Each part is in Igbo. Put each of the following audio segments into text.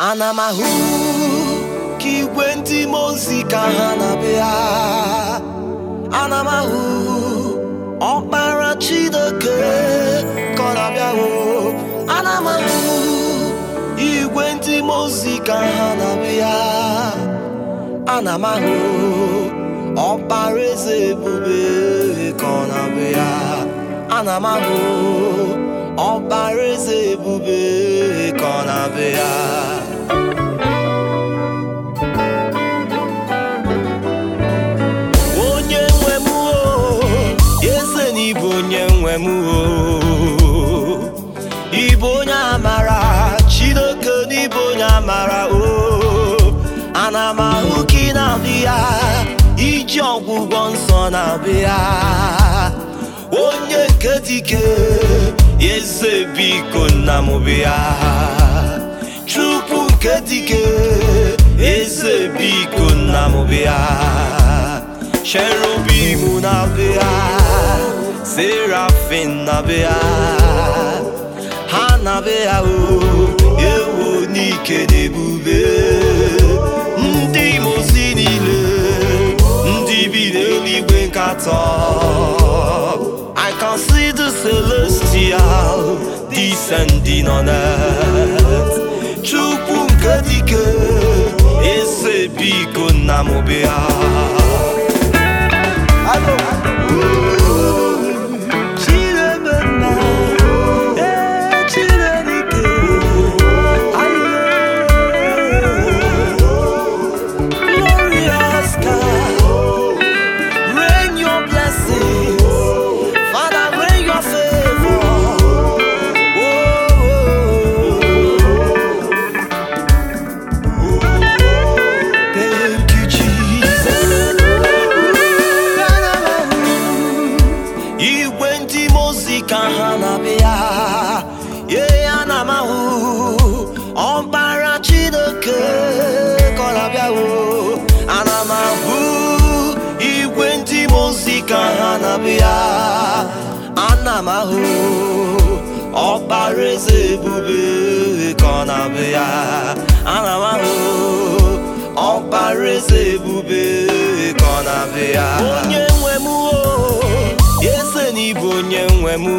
ana m ahụ ka igwe ndị mmụọ ozi ka ha na-abịa ana m ahụ ọkpara Chineke ka ọ na-abịa o ana m ahụ igwe ndị mmụọ ozi ka ha na-abịa ana m ahụ ọkpara eze ebube ka ọ na-abịa ana m ahụ ọkpara eze ebube ka ọ na-abịa onye nwe m o eze na ịbụ onye nwe m o ịbụ onye amara Chineke na ịbụ onye amara o ana m ahụ ka ị na-abịa iji ọgwụgwọ nsọ na-abịa onye nke dike eze biko nna m bịa chukwu nke dike eze biko nna m bịa cherubim na-abịa serafin na-abịa ha na-abịa o ewu n'ike na ebube ndị mozi niile ndị bi n'eluigwe nkatọ I can see the celestial descending on earth Chukwu nke dike eze biko nna m bịa Chinemenna, eh, Chineke, aye. Glorious God, rain your blessings, Father, rain your favor. Thank you, Jesus. Igwe ndị mozi ka ha na-abịa, ye ana m ahụ ọkpara Chineke ka ọ na-abịa o. Ana m ahụ igwe ndị mozi ka ha na-abịa, ana m ahụ ọkpara eze ebube ka ọ na-abịa, ana m ahụ ọkpara eze ebube ka ọ na-abịa. Onye nwe m o, eze na ịbụ onye nwe m o.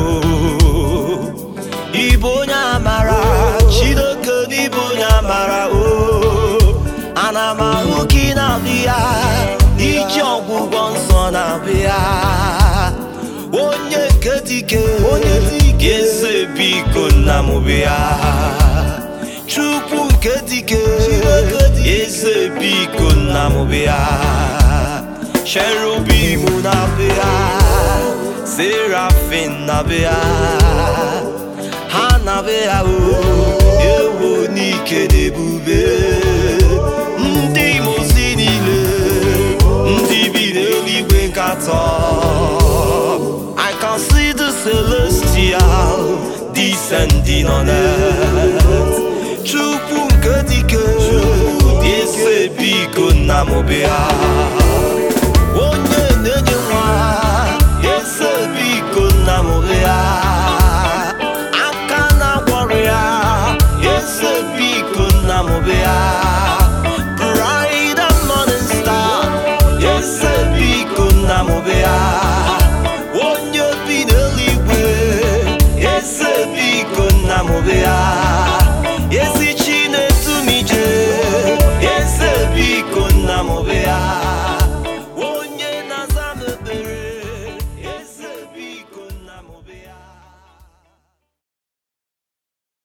Ịbụ onye amara, Chineke na ịbụ onye amara o. Ana m ahụ ka ị na-abịa, iji ọgwụgwọ nsọ na-abịa. Onye nke dike, onye dike, eze biko nna m bịa. Chukwu nke dike, eze biko nna m bịa. Cherubim na-abịa, serafin na-abịa. Ha na-abịa o, ewo n'ike na ebube. Ndị mozi niile, ndị bi n'eluigwe nkatọ. I can see the celestial descending on earth. Chukwu nke dike, eze biko nna m bịa. Onye na-enye nwa, eze biko nna m bịa. Aka na-agwọrọ ya, eze biko nna m bịa. Bright and morning star, eze biko nna m bịa. Onye bi n'eluigwe, eze biko nna m bịa.